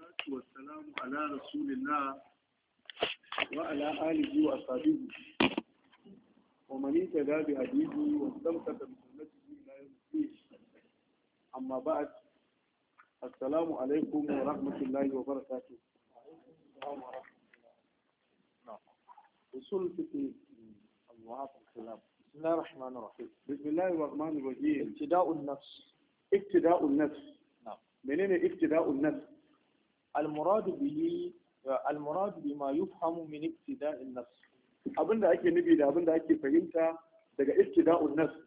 والصلاة والسلام على رسول الله وعلى آله وأصحابه ومن اهتدى بهديه واستمسك بسنته إلى يوم الدين أما بعد السلام عليكم ورحمة الله وبركاته أصول الفقه الله الكلام بسم الله الرحمن الرحيم بسم الله الرحمن الرحيم ابتداء النفس ابتداء النفس نعم منين ابتداء النفس المراد به المراد بما يفهم من ابتداء النفس abinda ake nufi da abinda ake fahimta daga ibtida'un nafs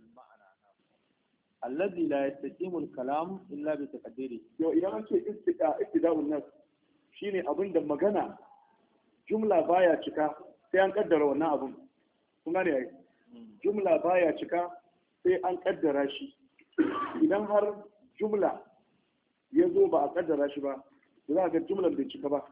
الذي لا يستقيم الكلام إلا بتقديره yau idan an ce ibtida ibtida'un nafs shine abinda magana jumla baya cika sai an kaddara wannan abun kun gane yayi jumla baya cika sai an kaddara shi idan har jumla ya zo ba a kaddara shi ba za a ga jumlar bai cika ba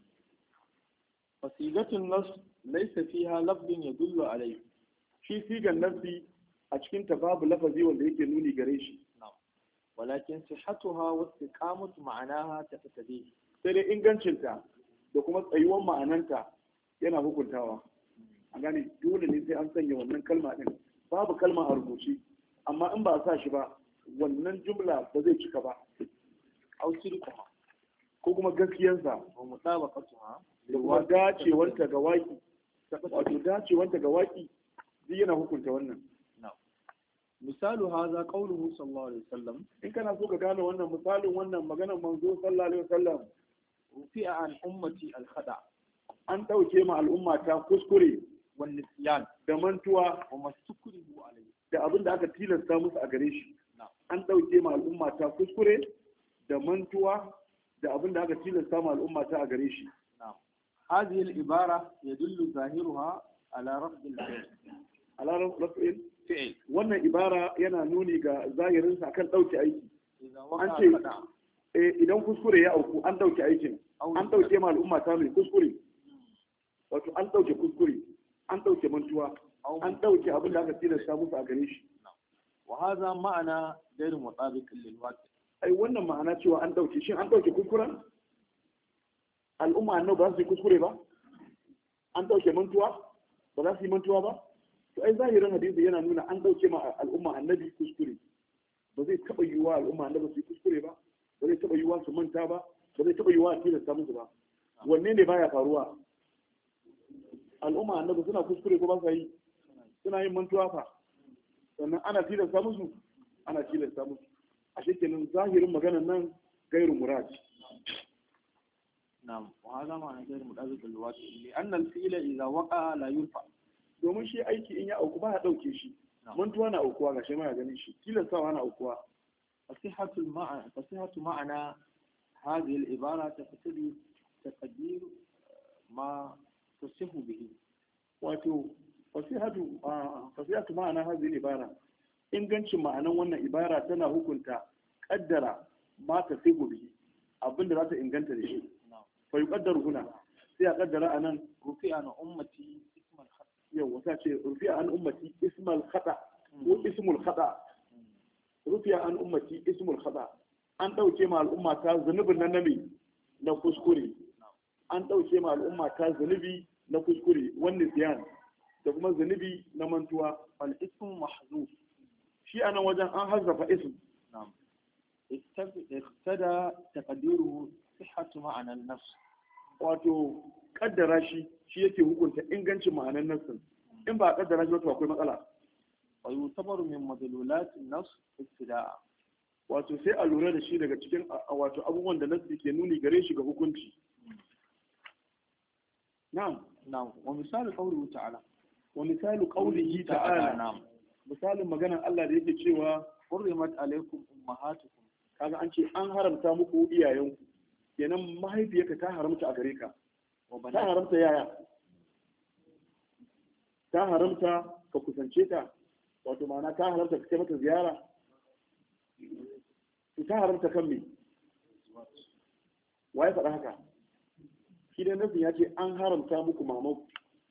فصيغة النص ليس فيها لفظ يدل عليه shi sigan nafsi a cikin ta babu lafazi wanda yake nuni gare shi نعم ولكن صحتها واستقامة معناها تقتضيه sai dai ingancinta da kuma tsayuwar ma'ananta yana hukuntawa a gane dole ne sai an sanya wannan kalma din babu kalma a rubuce amma in ba a sa shi ba wannan jumla ba zai cika ba أو صدقها ko kuma gaskiyarsa ومطابقتها da kuma dacewanta ga waki wato dacewanta ga waki duk yana hukunta wannan نعم مثال هذا قوله صلى الله عليه وسلم in kana so ka gane wannan misalin wannan maganar manzo sallallahu alaihi wasallam رفع عن أمتي الخدع an ɗauke ma al'umma ta kuskure والنسيان da mantuwa وما استكره عليه da abin da aka tilasta musu a gare shi نعم an ɗauke ma al'umma ta kuskure da mantuwa da abin da aka tilasta ma al'umma ta a gare shi نعم هذه العبارة يدل ظاهرها على رفض الفعل ala raf'il فعل wannan ibara yana nuni ga zahirinsa akan ɗauke aiki إذا an وقع ce خدع eh, idan kuskure ya auku an ɗauke aikin أو an ɗauke ma al'umma ta mai kuskure wato an ɗauke kuskure an ɗauke mantuwa أو an ɗauke abin da aka tilasta musu a gare shi وهذا معنى غير مطابق للواقع ai wannan ma'ana cewa an ɗauke shin an ɗauke kuskuren al'umma annabi ba za su yi kuskure ba an ɗauke mantuwa ba za su yi mantuwa ba to ai zahirin hadisi yana nuna an ɗauke ma al'umma annabi kuskure ba zai taɓa yiwuwa al'umma annabi su yi kuskure ba ba zai taɓa yiwuwa su manta ba ba zai taɓa yiwuwa a tilasta musu ba wanne ne baya faruwa al'umma annabi suna kuskure ko ba sa yi suna yin mantuwa fa sannan ana tilasta musu ana tilasta musu a kenan zahirin maganar nan gairu murad نعم وهذا معنى غير مطابق للواقع لأن الفعل إذا وقع لا يرفع domin shi aiki in ya auku ba ya ɗauke shi mantuwa na aukuwa ga shi ma ya ganin shi tilastawa na aukuwa فصحة المعنى فصحة معنى هذه العبارة تقتضي تقدير ما تصح به wato fasihatu a fasihatu ma'ana hadhihi ibara ingancin ma'anan wannan ibara tana hukunta kaddara ma ta sigo bihi abinda za ta inganta da shi نعم fa yuqaddaru huna sai a kaddara anan رفع عن أمتي اسم الخطأ yau wata ce rufi'a an ummati ismal khata ko ismul khata rufi'a an ummati ismul khata an dauke ma al'umma ta zunubin nan na me na kuskure an dauke ma al'umma ta zunubi na kuskure wannan siyan da kuma zunubi na mantuwa فالاسم محذوف shi a nan wajen an hazzafa ism نعم اقتد- اقتدى تقديره صحة معنى النفس wato kaddara shi shi yake hukunta ingancin ma'anar nassin in ba a kaddara shi wato akwai matsala ويعتبر من مدلولات النص ابتداء wato sai a lura da shi daga cikin a- a- wato abubuwan da nassi ke nuni gare shi ga hukunci na'am نعم ومثال قوله تعالى wa misalu qawlihi ta'ala نعم misalin maganar Allah da yake cewa حرمت عليكم أمهاتكم kaga an ce an haramta muku iyayenku kenan mahaifiyarka ta haramta a gare ka ta وبنات haramta yaya ta haramta ka kusance ta wato ma'ana ta haramta ka kai mata ziyara to ta haramta kan me wa ya faɗa haka shi dai nasin ya ce an haramta muku mamanku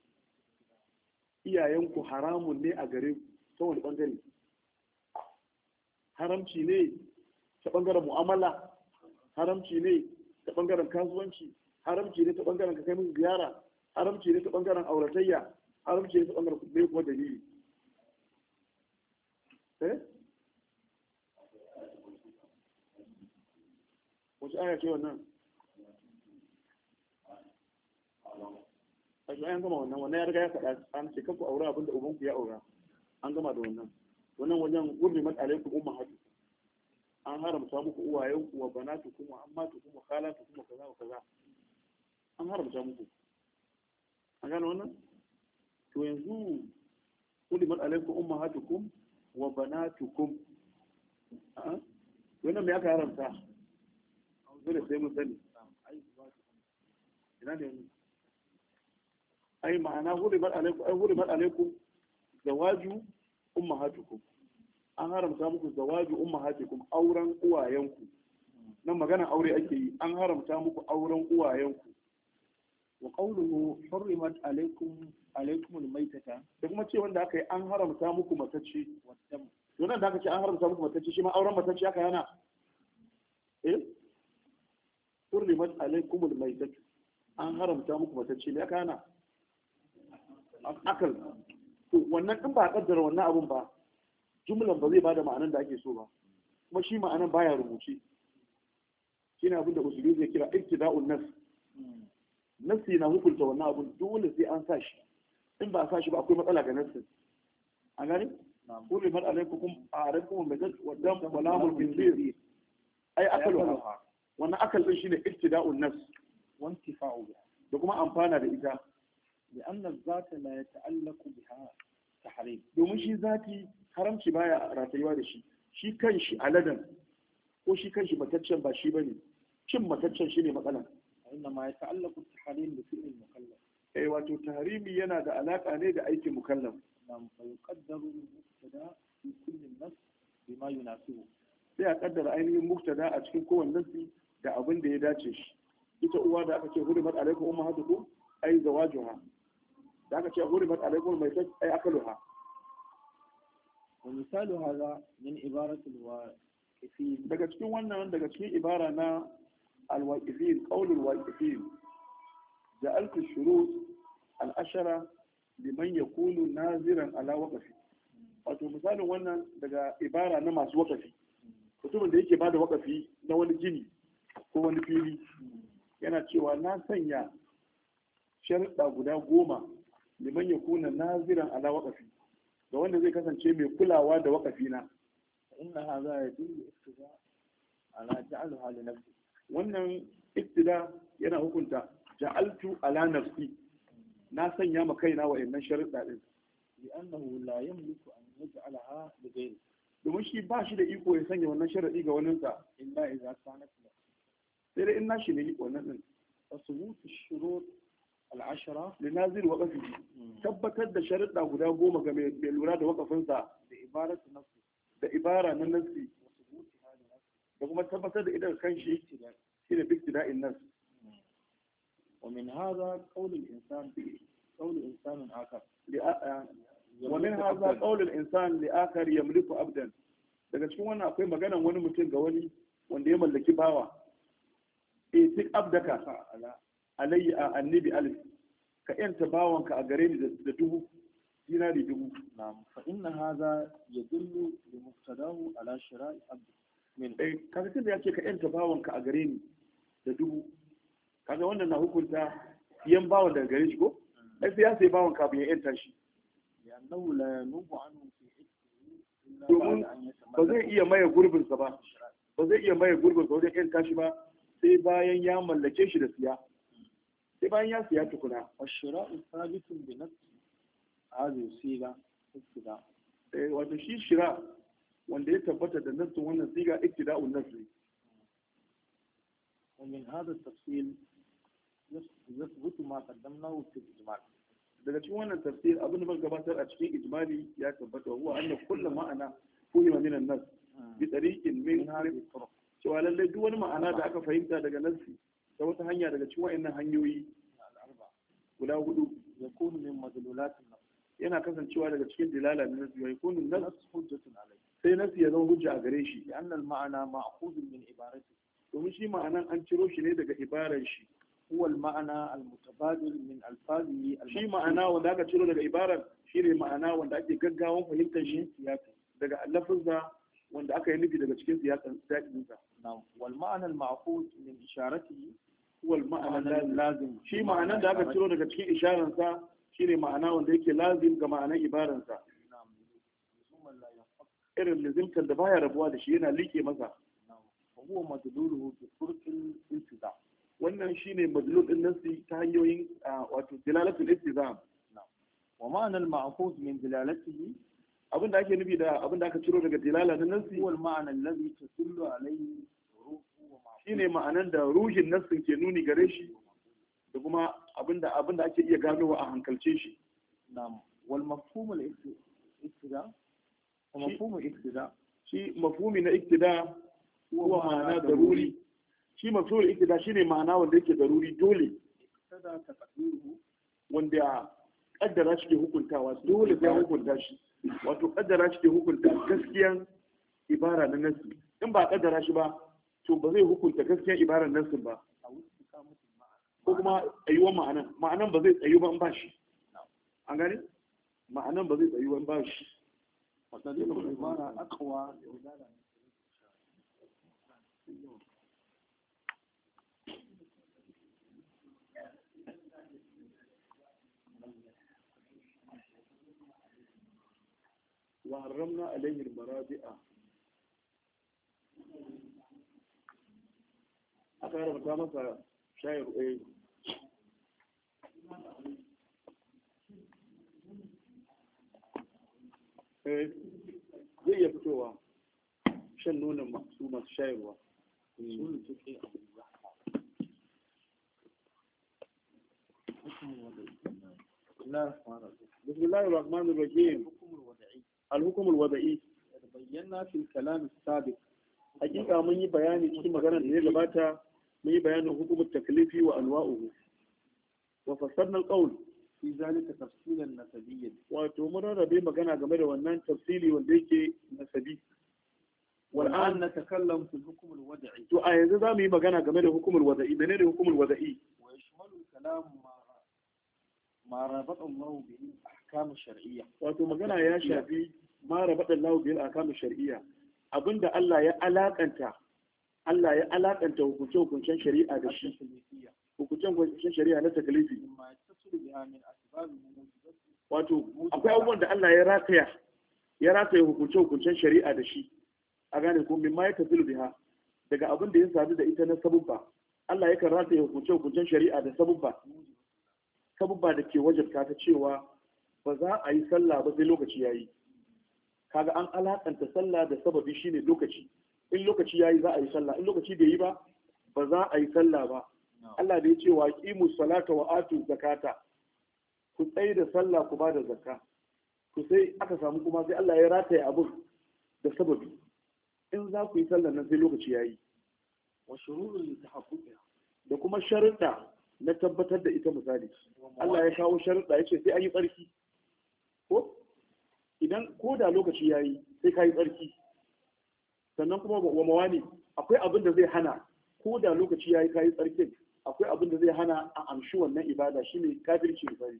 iyayenku haramun ne a gare ku ta wani ɓangare haramci ne ta ɓangaren mu'amala haramci ne ta bangaren kasuwanci haramci ne ta bangaren ka kai musu ziyara haramci ne ta bangaren auratayya haramci ne ta bangaren kuɗi kuma dalili eh wace aya ce wannan a shi an gama wannan wannan ya riga ya faɗa an ce kanku aure abin da ubanku ya aura an gama da wannan wannan wajen gurbi mat alaikum umma hadu an haramta muku uwayenku wa banatukum wa ammatukum wa khalatukum wa kaza wa kaza an haramta muku an gane wannan to yanzu gurbi mat alaikum umma hatukum wa banatukum wannan me aka haramta dole sai mun sani ina ne yanzu ai ma'ana hurimat alaikum ai hurimat alaikum zawaju ummahatukum an haramta muku zawaju ummahatukum auren uwayenku nan magana aure ake yi an haramta muku auren uwayenku wa qawluhu hurrimat alaikum alaikum almaytata da kuma ce wanda aka yi an haramta muku matacce waddam to nan da aka ce an haramta muku matacce shi ma auren matacce aka yana eh hurrimat alaikum almaytatu an haramta muku matacce ne aka yana akal to wannan din ba a kaddara wannan abun ba jumlan ba zai bada ma'anan da ake so ba kuma shi ma'anan baya rubuce shine abin da usuli zai kira iktida'un nas nasi na hukunta wannan abun dole sai an sa shi in ba a sa shi ba akwai matsala ga nasin an gani kulli man alaikum a'arakum bi dad wa dam wa lamul khinzir ai akaluha wannan akal din shine iktida'un nas wantifa'u biha da kuma amfana da ita لأن الذات لا يتعلق بها تحريم domin shi zati haramci baya ratayuwa da shi shi kanshi aladan ko shi kanshi mataccen ba shi bane cin mataccen shine matsalan وإنما يتعلق التحريم بفعل المكلف eh wato tahrimi yana da alaka ne da aikin mukallaf نعم فيقدر المبتدا في كل النص بما يناسبه sai a kaddara ainihin muktada a cikin kowanne nasi da abin da ya dace shi ita uwa da aka ce hurimat alaikum ummahatukum ai zawajuha da aka ce hurimat alaikum mai ai akaluha ومثال هذا من عبارة الواقفين daga cikin wannan daga cikin ibara na alwaqifin qaulul waqifin ja'altu shurut al-ashara liman yakunu naziran ala waqfi wato misalin wannan daga ibara na masu waqafi mutumin da yake bada waqafi na wani gini ko wani fili yana cewa na sanya sharuɗa guda goma liman yakuna naziran ala waqfi ga wanda zai kasance mai kulawa da waqafi na فإن هذا يدل اقتضاء على جعلها لنفسه wannan iktida yana hukunta ja'altu ala nafsi na sanya ma kaina wa'annan sharuɗa din لأنه لا يملك أن يجعلها لغيره domin shi ba shi da iko ya sanya wannan sharaɗi ga waninsa إلا إذا كانت له sai dai in na shi ne wannan din فثبوت الشروط العشرة li nazir wa qafi tabbatar da sharuɗa guda goma ga mai mai lura da wakafinsa بعبارة نفسه da ibara na nasi وثبوتها لنفسه da kuma tabbatar da idan kanshi ابتداء shine biktida'in nas ومن هذا قول الإنسان قول إنسان آخر ومن هذا قول الإنسان لآخر يملك abdan daga cikin wannan akwai maganan wani mutum ga wani wanda ya mallaki bawa eh tik abdaka على alayya a annabi alif ka yanta bawanka a gare ni da dubu dinari dubu نعم فإن هذا يدل لمقتضاه على شراء عبد من eh kaga tunda ya ce ka yanta bawanka a gare ni da dubu kaga wannan na hukunta siyan bawan daga gare shi ko ai sai ya sai bawan kafin ya yanta shi لأنه لا ينوب عنه في حكمه إلا domin بعد أن ba zai يتملك iya maye gurbinsa ba الشراء ba zai iya maye gurbinsa wajen yanta shi ba sai bayan ya mallake shi da siya sai bayan ya siya tukuna والشراء ثابت بنفس هذه الصيغة ابتداء Eh, wato shi shira wanda ya tabbata da nassin wannan siga iktida'un nasri ومن هذا التفصيل يث- يثبت ما قدمناه في الإجمال daga cikin wannan tafsir abin da muka gabatar a cikin ijmali ya tabbata huwa anna kullu ma'ana fuhima min an-nas bi tariqin min من هذه الطرق cewa lallai duk wani ma'ana da aka fahimta daga nassi ta wata hanya daga cikin wa'annan hanyoyi الأربعة guda hudu يكون من مدلولات النص yana kasancewa daga cikin dilala na nassi wa yakunu nas النص حجة عليه sai nassi ya zama hujja a gare shi لأن المعنى مأخوذ من عبارته domin shi shi ma'anan an ciro shi ne daga ibaran shi هو المعنى المتبادل من ألفاظه shi ma'ana wanda aka ciro daga ibaran shi ne ma'ana wanda ake gaggawan fahimtar shi السياق daga lafazza wanda aka yi nufi daga cikin siyasan siyasinsa نعم والمعنى المعقول من إشارته wal ma'ana معنى lazim لازم shi ma'anan da aka ciro daga cikin isharansa shi ne ma'ana wanda yake lazim ga ma'anan ibaransa نعم لزوما لا ينفك irin lizimtar da baya rabuwa da shi yana liƙe masa نعم وهو مدلوله بطرق الالتزام wannan shine madlul din nasi ta hanyoyin ah, wato dilalatul istizam ومعنى المأخوذ من دلالته abinda ake nufi da abinda aka ciro daga dilala na nasi هو المعنى الذي تدل عليه حروفه ومعقوله shine ma'anan da ruhin nassin ke nuni gare shi da kuma abinda abinda ake iya ganowa a hankalce shi نعم والمفهوم الاقتداء ومفهوم الاقتداء shi mafhumi na iktida huwa ma'ana daruri shi mafhumul iktida shine ma'ana wanda yake daruri dole اقتدى تقديره wanda kaddara shi ke hukuntawa dole sai hukunta shi wato kaddara shi ke hukunta gaskiyan ibara na nasi in ba kaddara shi ba to ba zai hukunta gaskiyan ibarar nasin ba أو استقامة المعنى ko kuma tsayuwar ma'anan ma'anan ba zai tsayu ba in ba shi an gani ma'anan ba zai tsayu ba in ba shi وطريق العبارة أقوى لدلالة wa haramna alayhi al-marabi'a aka haramta masa shayar eh eh zai iya fitowa shan nonon masu masu shayarwa أصول الفقه أو البحث حكم الوضعي بسم الله الرحمن الرحيم بسم الله الرحمن الرحيم الحكم الوضعي الحكم الوضعي بينا في الكلام السابق hakika mun yi bayani cikin maganar da ya gabata mun yi bayanin hukumar taklifi wa anwa'uhu wa fassarna alqawl في ذلك تفصيلا نسبيا wato mun rarrabe magana game da wannan tafsili wanda yake nasabi والآن wal'an نتكلم في الحكم الوضعي to a yanzu za mu yi magana game da hukumar wada'i menene hukumar wada'i ويشمل الكلام ما ما ربط الله به الأحكام الشرعية wato magana ya shafi ma rabada Allah bil ahkam shar'iyya abinda Allah ya alakanta Allah ya alakanta hukuncen hukuncen shari'a da shi التكليفية hukuncen hukuncen shari'a na taklifi مما يتصل بها من أسباب موجبة wato akwai abubuwan da Allah ya rataya ya rataya hukuncen hukuncen shari'a da shi a gane ko min ma ya tafilu biha daga abin da ya sadu da ita na sabubba Allah yakan rataya hukuncen hukuncen shari'a da sabubba sabubba da ke wajabta ta cewa ba za a yi sallah ba sai lokaci yayi kaga an alakanta sallah da sababi shine lokaci in lokaci yayi za a yi sallah in lokaci bai yi ba ba za a yi sallah ba Allah da ya ce wa qimu salata wa atu zakata ku tsaye da sallah ku ba da zakka to sai aka samu kuma sai Allah ya rataye abun da sababi in za ku yi sallah nan sai lokaci yayi وشروط لتحققها da kuma sharuɗa na tabbatar da ita misali Allah ya kawo sharuɗa ya ce sai an yi tsarki ko idan ko da lokaci ya yi sai ka yi tsarki sannan kuma wa mawani akwai abin da zai hana ko da lokaci ya yi ka yi tsarkin akwai abin da zai hana a amshi wannan ibada shine kafirci misali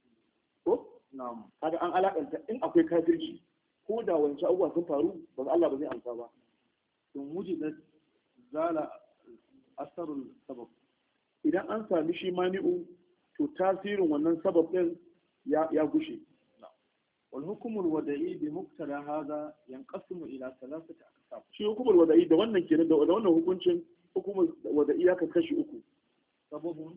ko نعم kaga an alakanta in akwai kafirci ko da wancan abubuwa sun faru ba Allah ba zai amsa ba ثم وجدت زال أثر السبب idan an sami shi mani'u to tasirin wannan sabab din ya ya gushe والحكم الوضعي بمقتضى هذا ينقسم إلى ثلاثة أقسام shi hukumar wada'i da wannan kenan da da wannan hukuncin hukumar wada'i ya kashi uku سبب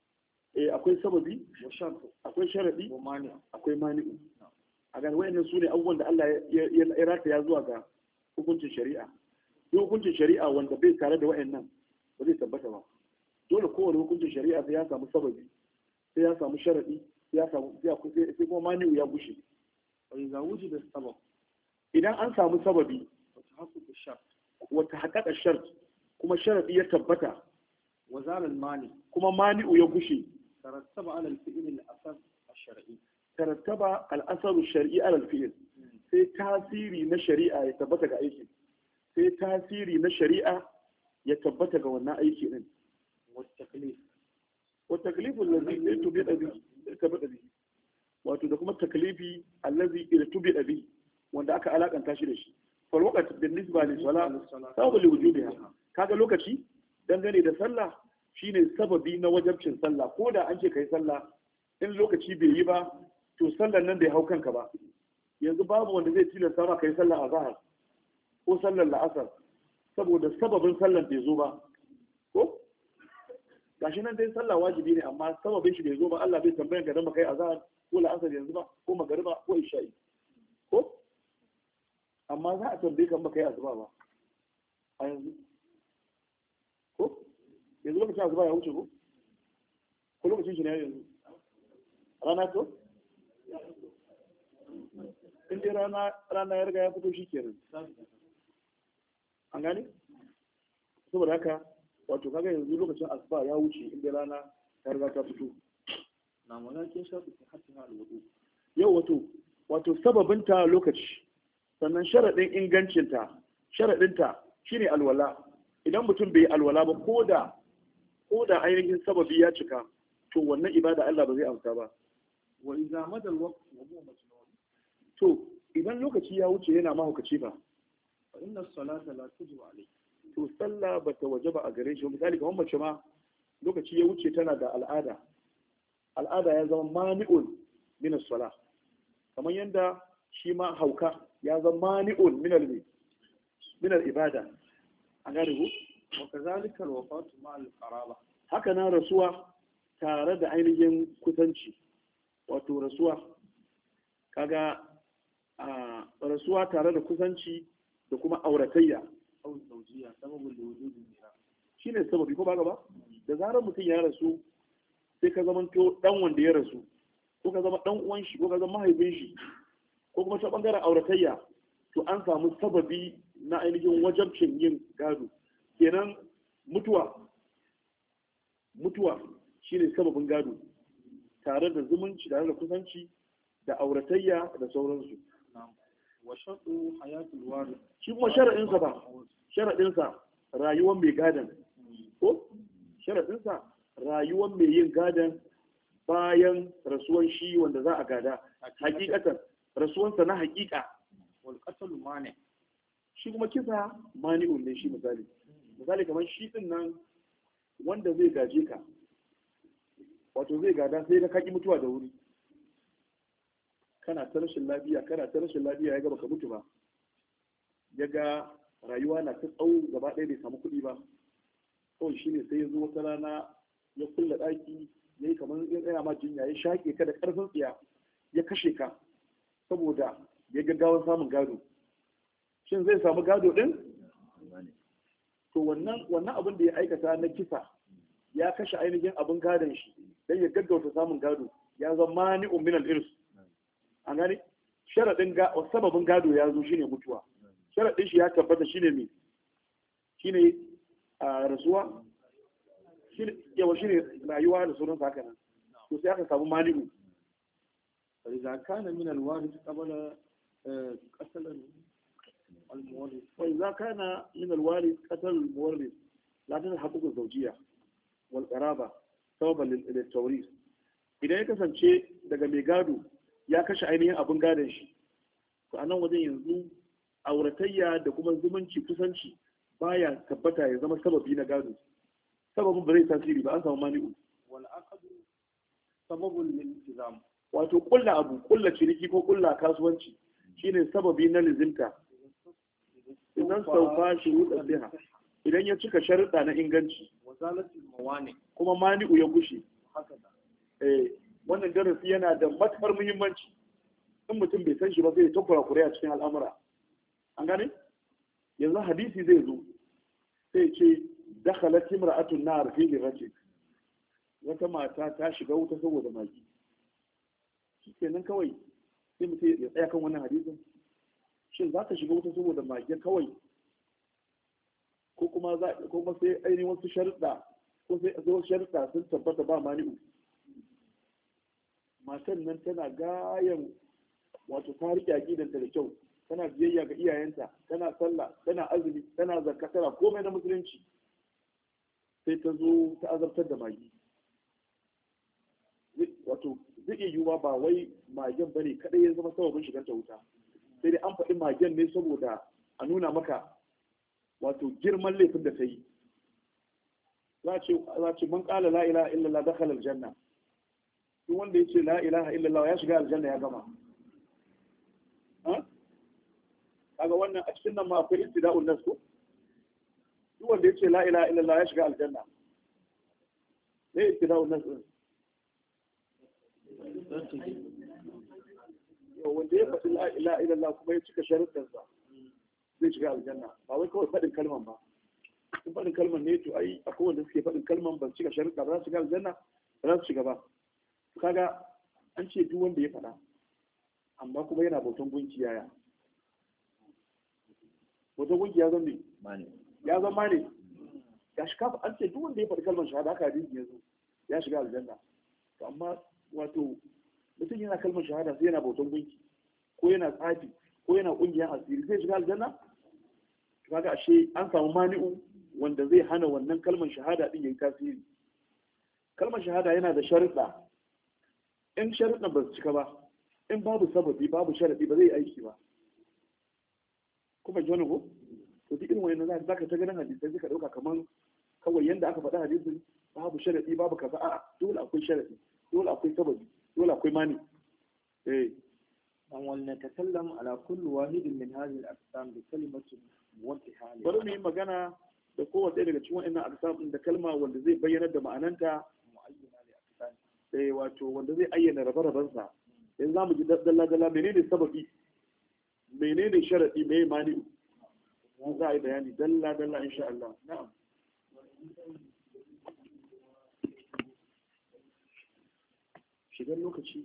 eh akwai sababi وشرط akwai sharadi ومانع akwai mani'u a gani wayannan su ne abubuwan da Allah ya ya- ya rataya zuwa ga hukuncin shari'a duk hukuncin shari'a wanda bai tare da wayannan ba zai tabbata ba dole kowane hukuncin shari'a sai ya samu sababi sai ya samu sharadi sai ya samu sai akwai- sai kuma mani'u ya gushe وإذا وجد السبب idan an samu sababi وتحقق الشرط wata haƙaƙa shart kuma sharadi ya tabbata وزال المانع kuma mani'u ya gushe ترتب على الفعل الأثر الشرعي tarattaba al'asaru shari'i alal fi'il sai tasiri na shari'a ya tabbata ga aikin sai tasiri na shari'a ya tabbata ga wannan aiki din والتكليف wa taklifu allazi irtubi bi irtubi bi wato da kuma taklifi allazi irtubi bi wanda aka alakanta shi da shi fal waqt bin nisba li salat sababu li wujubiha kaga lokaci dangane da sallah shine sababi na wajabcin sallah ko da an ce kai sallah in lokaci bai yi ba to sallar nan bai hau kanka ba yanzu babu wanda zai tilasta ma kai sallah a zahar ko sallar la'asar saboda sababin sallar bai zo ba ko gashi nan dai sallah wajibi ne amma sababin shi bai zo ba Allah bai tambayan ka dan ba kai azhar ko la'asar yanzu ba ko magariba ko isha'i ko amma za a tambaye ka ba kai asuba ba a yanzu ko yanzu lokacin asuba ya wuce ko ko lokacin shi ne yanzu rana ko in dai rana rana ya riga ya fito shi kenan an gane saboda haka wato kaga yanzu lokacin asuba ya wuce in dai rana ta riga ta fito na malakin shafi ta hatta na alwudu yau wato wato sababinta lokaci sannan sharaɗin ingancinta sharaɗinta shine alwala idan mutum bai yi alwala ba ko da ko da ainihin sababi ya cika to wannan ibada Allah ba zai amsa ba wa idza mada alwaqt wa huwa majnun to idan lokaci ya wuce yana mahaukaci ba fa inna as-salata la tajibu alayhi to sallah ba ta waje ba a gare shi misali kamar mace ma lokaci ya wuce tana da al'ada al'ada ya zama mani'un min as-salah kamar yanda shi ma hauka ya zama mani'un min al min al-ibada an gane ku wa kadhalika al-wafatu ma al-qaraba haka nan rasuwa tare da ainihin kusanci wato rasuwa kaga a rasuwa tare da kusanci da kuma auratayya aw zawjiyya sababu li wujudi mira shine sababi ko ba ba da zarar mutum ya rasu sai ka zama to dan wanda ya rasu ko ka zama dan uwan shi ko ka zama mahaifin shi ko kuma ta bangaren auratayya to an samu sababi na ainihin wajabcin yin gado kenan mutuwa mutuwa shine sababin gado tare da zumunci tare da kusanci da auratayya da sauransu na'am wa shartu hayatul warith shi kuma shara'insa ba sharaɗinsa rayuwar mai gadon ko sharaɗinsa rayuwar mai yin gadon bayan rasuwan shi wanda za a gada hakikatan rasuwansa na hakika wal qatl mani shi kuma kisa mani'un ne shi misali misali kamar shi din nan wanda zai gaje ka wato zai gada sai ka kaki mutuwa da wuri kana ta rashin lafiya kana ta rashin lafiya ya ga baka mutu ba ya ga rayuwa na ta tsawo gaba ɗaya bai samu kuɗi ba kawai shi ne sai ya zo wata rana ya kulle ɗaki ya yi kamar ya tsaya ma jinya ya shaƙe ka da ƙarfin tsiya ya kashe ka saboda ya gaggawan samun gado shin zai samu gado ɗin to wannan wannan abin da ya aikata na kisa ya kashe ainihin abin gadon shi dan ya gaggauta samun gado ya zama mani'un min al-irs an gane sharadin ga sababin gado ya zo shine mutuwa sharadin shi ya tabbata shine me shine a rasuwa shine yawa shine rayuwa da sauran haka nan to sai aka samu mani'u fa idza kana min al-warith qabla qatl al-muwarith wa idza kana min al-warith qatal al-muwarith la tanhaqqu az-zawjiyya wal qaraba sababan lil-tawrith idan ya kasance daga mai gado ya kashe ainihin abin gadon shi to a nan wajen yanzu auratayya da kuma zumunci kusanci baya tabbata ya zama sababi na gado sababin ba zai tasiri ba an samu mani'u wal aqd sababun lil iltizam wato kulla abu kulla ciniki ko kulla kasuwanci shine sababi na lizinta idan sauka shuruɗa siha idan ya cika sharuɗa na inganci wa zalatil mawani kuma mani'u ya gushe hakaza eh wannan darasi yana da matukar muhimmanci in mutum bai san shi ba zai ta kurakure a cikin al'amura an gane yanzu hadisi zai zo sai ce dakhalat imra'atun nar fi rajul wata mata ta shiga wuta saboda magi shikenan kawai sai mutum ya tsaya kan wannan hadisin shin za ka shiga wuta saboda magi kawai ko kuma za ko kuma sai ainihin wasu sharuɗa ko sai wasu sharuɗa sun tabbata ba mani'u matan nan tana gayan wato ta riƙe aƙidanta da kyau tana biyayya ga iyayenta tana sallah tana azumi tana zakka tana komai na musulunci sai ta zo ta azabtar da magi wato zai iya yiwuwa ba wai magen bane kadai ya zama sababin shigar ta wuta sai dai an faɗi magen ne saboda a nuna maka wato girman laifin da ta yi za a ce man ƙala la ilaha illallah dakhala aljanna duk wanda ya ce la ilaha illallah ya shiga aljanna ya gama kaga wannan a cikin nan ma akwai istida'un nas ko duk wanda ya ce la ilaha illallah ya shiga aljanna ne istida'un nas din wanda ya faɗi la ilaha illallah kuma ya cika sharuɗansa zai shiga aljanna ba wai kawai faɗin kalman ba in faɗin kalman ne to ai akwai wanda suke faɗin kalman ba cika sharuɗa ba za su shiga aljanna ba za su shiga ba kaga an ce duk wanda ya faɗa amma kuma yana bautan gunki yaya bautan gunki ya zama ne ya zama ne ya shiga an ce duk wanda ya faɗi kalmar shahada haka hadisi ya zo ya shiga aljanna to amma wato mutum yana kalmar shahada sai yana bautan gunki ko yana tsafi ko yana ƙungiyar asiri zai shiga aljanna kaga ashe an samu mani'u wanda zai hana wannan kalmar shahada din yayi tasiri kalmar shahada yana da sharuɗa in sharuɗan ba su cika ba in babu sababi babu sharaɗi ba zai aiki ba kuma ji wani ko to duk irin wannan za ka ta ganin hadisai suka ɗauka kamar kawai yanda aka faɗa hadisin babu sharaɗi babu kaza a'a dole akwai sharaɗi dole akwai sababi dole akwai mani eh an wal natakallam ala kulli wahidin min hadhihi al-aqsam bi kalimatin muwaddiha bari mu yi magana da kowace daga cikin wa'annan aqsam da kalma wanda zai bayyana da ma'ananta muayyana li aqsam eh wato wanda zai ayyana rabe-raben sa yanzu zamu ji dalla dalla menene sababi menene sharadi me mani za a yi bayani dalla dalla insha Allah na'am shigar lokaci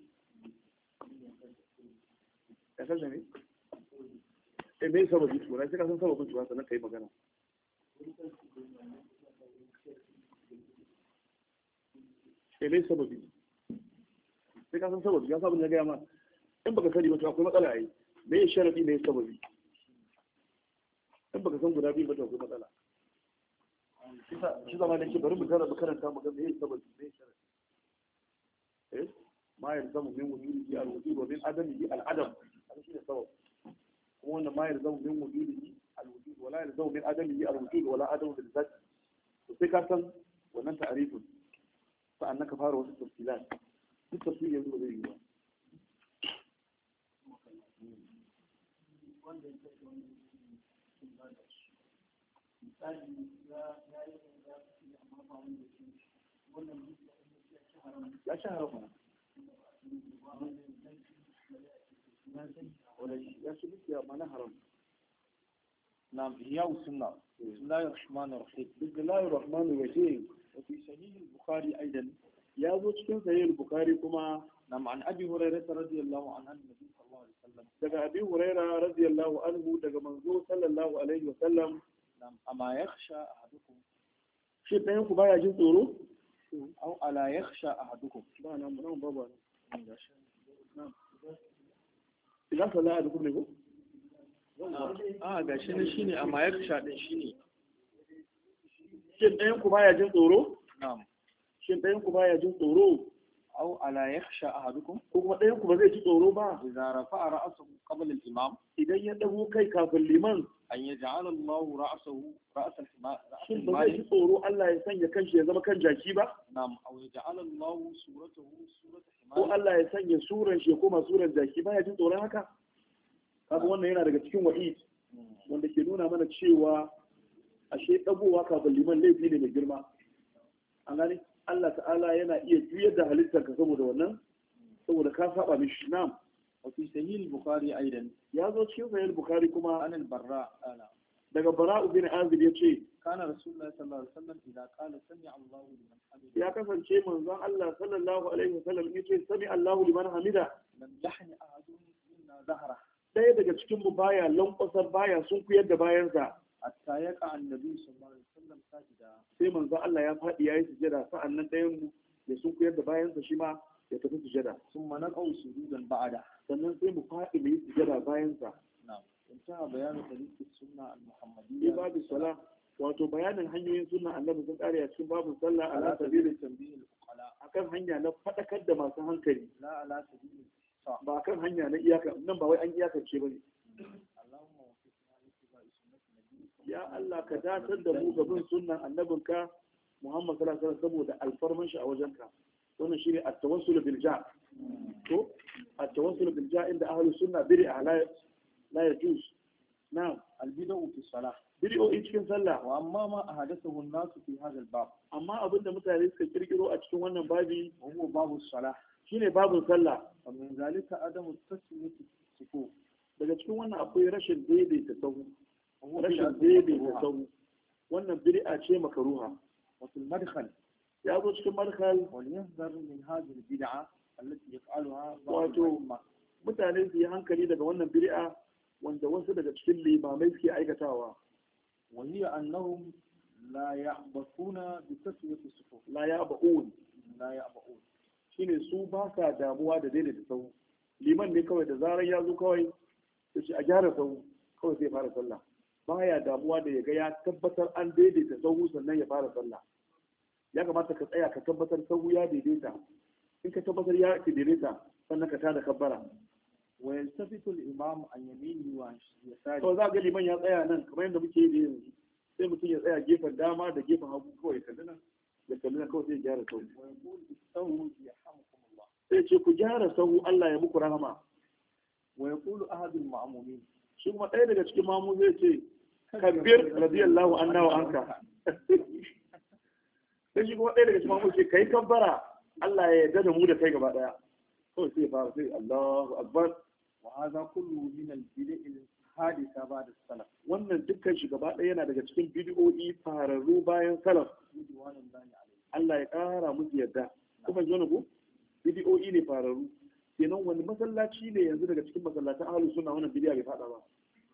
ya san ne eh me sababi tukuna sai ka san sababin tukuna sannan ka yi magana eh me sababi sai ka san sababi ya sabon ya gaya ma in baka sani ba to akwai matsala yayi me ya sharadi me sababi in baka san guda biyu ba to akwai matsala shi zama da ke bari mu karanta karanta mu ga me ya sababi me ya sharadi eh ma yalzamu min wujudihi al-wujud wa min adamihi al-adam shi ne sabab kuma wannan ma yalzamu min wujudihi al-wujud wa la yalzamu min adamihi al-wujud wa la adamu bil zat to sai ka san wannan ta'arifin sa'annan ka fara wasu tafsilat duk tafsiri yanzu ba zai yi ba ya sha haram ya shi dukiya mana haram نعم إحياء السنة بسم الله الرحمن الرحيم بسم الله الرحمن الرحيم وفي صحيح البخاري أيضا ya zo cikin sahih bukhari kuma نعم عن أبي هريرة رضي الله عنه النبي صلى الله عليه وسلم daga abi huraira radiyallahu anhu daga manzo sallallahu alaihi wa sallam نعم أما يخشى أحدكم shi ɗayan ku baya jin tsoro أو ألا يخشى أحدكم ba nan nan babu nan idan sallah da kuma ne ko a ga shi ne shine amma yakhsha din shine shin ɗayan ku baya jin tsoro na'am shin ɗayan ku baya jin tsoro أو ألا يخشى أحدكم ko kuma ɗayan ku ba zai ji tsoro ba إذا رفع رأسه قبل الإمام idan ya dago kai kafin liman أن يجعل الله رأسه رأس الحمار رأس shin ba zai ji المال tsoro Allah ya sanya kanshi ya zama kan jaki ba نعم أو يجعل الله صورته صورة ko حمار Allah ya sanya suran shi ya koma suran jaki baya jin tsoron haka kaga wannan yana daga cikin wa'id wanda ke nuna mana cewa ashe dagowa kafin liman laifi ne mai girma an gani Allah ta'ala yana iya juyar da halittar ka saboda wannan saboda ka saba mishi na'am وفي صحيح البخاري أيضا ya zo cikin sahih bukhari kuma عن البراء أنا daga bara'u bin azib ya ce كان رسول الله صلى الله عليه وسلم إذا قال سمع الله لمن حمده ya kasance manzon Allah sallallahu alaihi wasallam ya ce sami Allahu liman hamida لم يحن أحد منا ظهره ɗaya daga cikin mu baya lankwasar baya sun kuyar da bayansa حتى يقع النبي صلى الله عليه وسلم ساجدا sai manzon Allah ya faɗi ya yi sujada sa'annan ɗayan mu ya sun kuyar da bayansa shi ma ya tafi sujada ثم نقع سجودا بعده sannan sai mu faɗi mu yi sujada bayansa نعم انتهى بيان طريق السنة في المحمدية باب الصلاة wato bayanin hanyoyin sunna annabi sun kare a cikin babin sallah ala ala sabili sabili tanbihil uqala akan hanya na fadakar da masu hankali la ala sabili sa ba kan hanya na iyaka nan ba wai an iyakance bane Allahumma waffiqna li ittiba'i sunnati nabiyyika ya Allah ka datar da mu ga bin sunnan annabinka Muhammad sallallahu alaihi wasallam saboda alfarman shi a wajenka wannan shine at-tawassul bil ja to at-tawassul bil ja inda ahlus sunna bid'a la la yajuz na'am al-bid'u fi salah bid'o'i cikin sallah wa amma ma ahadathahu an-nasu fi hadha al-bab amma abinda mutane suka kirkiro a cikin wannan babi wa huwa babu salah shine babin sallah wa min zalika adamu tasmiyati sufuf daga cikin wannan akwai rashin daidaita sahu wa huwa rashin bid'atun daidaita makruha. sahu wannan bid'a ce makaruha wa fil madkhal ya zo cikin markal وليحذر من هذه البدعة التي يفعلها بعض واتو. الأئمة mutane su yi hankali daga wannan bid'a wanda wasu daga cikin limamai suke aikatawa وهي أنهم لا يعبثون بتسوية الصفوف la ya ba'un لا يعبثون shine su ba sa damuwa da daidaita sahu liman ne kawai da zarar ya zo kawai ya ce a gyara sahu kawai sai fara sallah baya damuwa da ya ga ya tabbatar an daidaita sahu sannan ya fara sallah ya kamata ka tsaya ka tabbatar sahu ya daidaita in ka tabbatar ya daidaita sannan ka tada kabbara ويلتفت الإمام عن يمينه وعن يساره to za ga liman ya tsaya nan kamar yadda muke yi da yanzu sai mutum ya tsaya gefen dama da gefen hagu kawai kalli nan da kalli nan kawai sai ya gyara sahu ويقول استووا يرحمكم الله sai ce ku gyara sahu Allah ya muku rahama ويقول أحد المأمومين shi kuma ɗaya daga cikin mamu zai ce kabbir radiyallahu anna wa anka sai shi kuma ɗaya daga cikin mamu ce kai kabbara Allah ya yarda da mu da kai gaba ɗaya kawai sai ya fara sai Allahu akbar وهذا كله من البدع الحادثة بعد السلف wannan dukkan shi gaba ɗaya yana daga cikin bidiyoyi fararru bayan salaf رضوان الله عليه Allah ya ƙara musu yarda kuma ji wani ko bidiyoyi ne fararru kenan wani masallaci ne yanzu daga cikin masallatan ahlus sunna wannan bidiya bai fada ba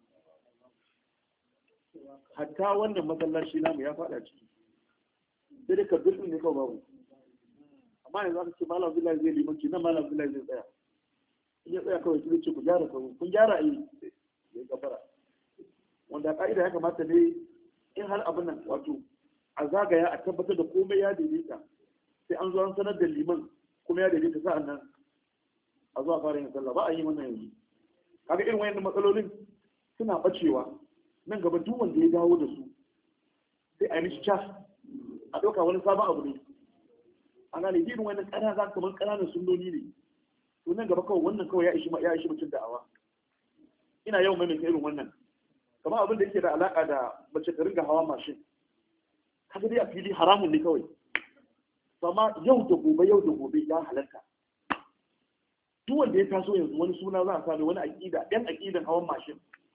hatta wannan masallaci namu ya fada ciki sai dai kabbir din ne kawai babu amma yanzu aka ce malam Abdullahi zai limanci nan malam Abdullahi zai tsaya in ya tsaya kawai sai ce ku gyara sahu kun gyara a yi ya gabara wanda ka'ida ya kamata ne in har abin nan wato a zagaya a tabbatar da komai ya daidaita sai an zo an sanar da liman kuma ya daidaita sa'an nan a zuwa fara yin sallah ba a yi wannan yanzu kaga irin wayannan matsalolin suna bacewa nan gaba duk wanda ya dawo da su sai a yi mishi cas a ɗauka wani sabon abu ne a gane irin wannan ƙana za kamar ƙananan sunnoni ne to nan gaba kawai wannan kawai ya ishi ya ishi mutum da'awa ina yawan maimaita irin wannan kamar abin da yake da alaƙa da mace ta ringa hawa mashin kaga dai a fili haramun ne kawai amma yau da gobe yau da gobe ya halatta duk wanda ya taso yanzu wani suna za a sami wani aƙida ɗan aƙidan hawan mashin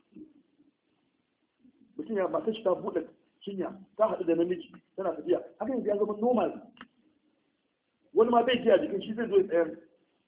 mutum ya mata shi ta buɗe cinya ta haɗu da namiji tana tafiya haka yanzu ya zama normal wani ma bai ji a jikin shi zai zo ya tsayar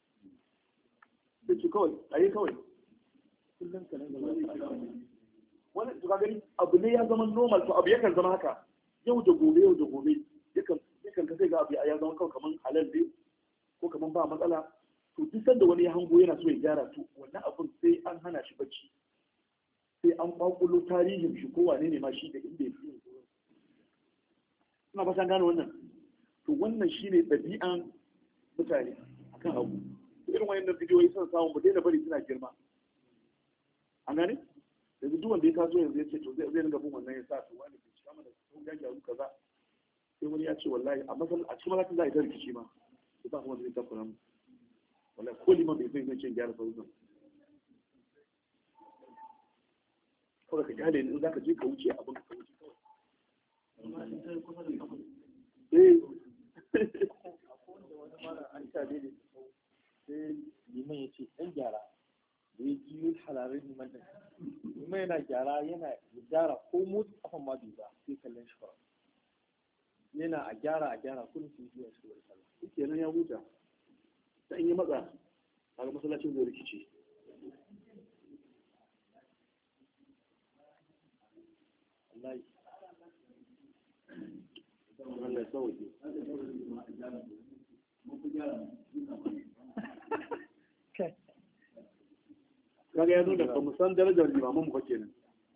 da ce kawai a yi kawai kullum ka nan gaba wani to ka gani abu ne ya zama normal to abu yakan zama haka yau da gobe yau da gobe yakan yakan ka sai ga abu ya zama kawai kaman halal ne ko kaman ba matsala to duk sanda wani ya hango yana so ya gyara to wannan abun sai an hana shi bacci sai an kwakulo tarihin shi ko wane ne ma shi da inda ya fi ina ba san gane wannan to wannan shine ɗabi'an mutane akan abu irin wayannan bidiyoyi sun samu mu daina bari suna girma an gane yanzu duk wanda ya taso yanzu ya ce to zai zai dinga bin wannan ya sa to wani ke cika mana ko ya gyaru kaza sai wani ya ce wallahi a masal a cikin masallacin za a yi ta rikici ma to ba kuma zai takura mu wallahi ko liman bai zai zai ce gyara sauran kawai ka kyale in za ka je ka wuce abin ka wuce kawai eh an tare da sai liman ya ce ɗan gyara da ya ji yi halarin liman ɗin liman yana gyara yana gyara ko motsa kafan ma bai ba sai kallon shi fara yana a gyara a gyara kullum su yi shi wani sallah shi kenan ya huta sai in yi matsa kaga masallacin zai rikice wallahi Allah ya sauke kaga ya nuna ba mu san darajar limaman mu ba kenan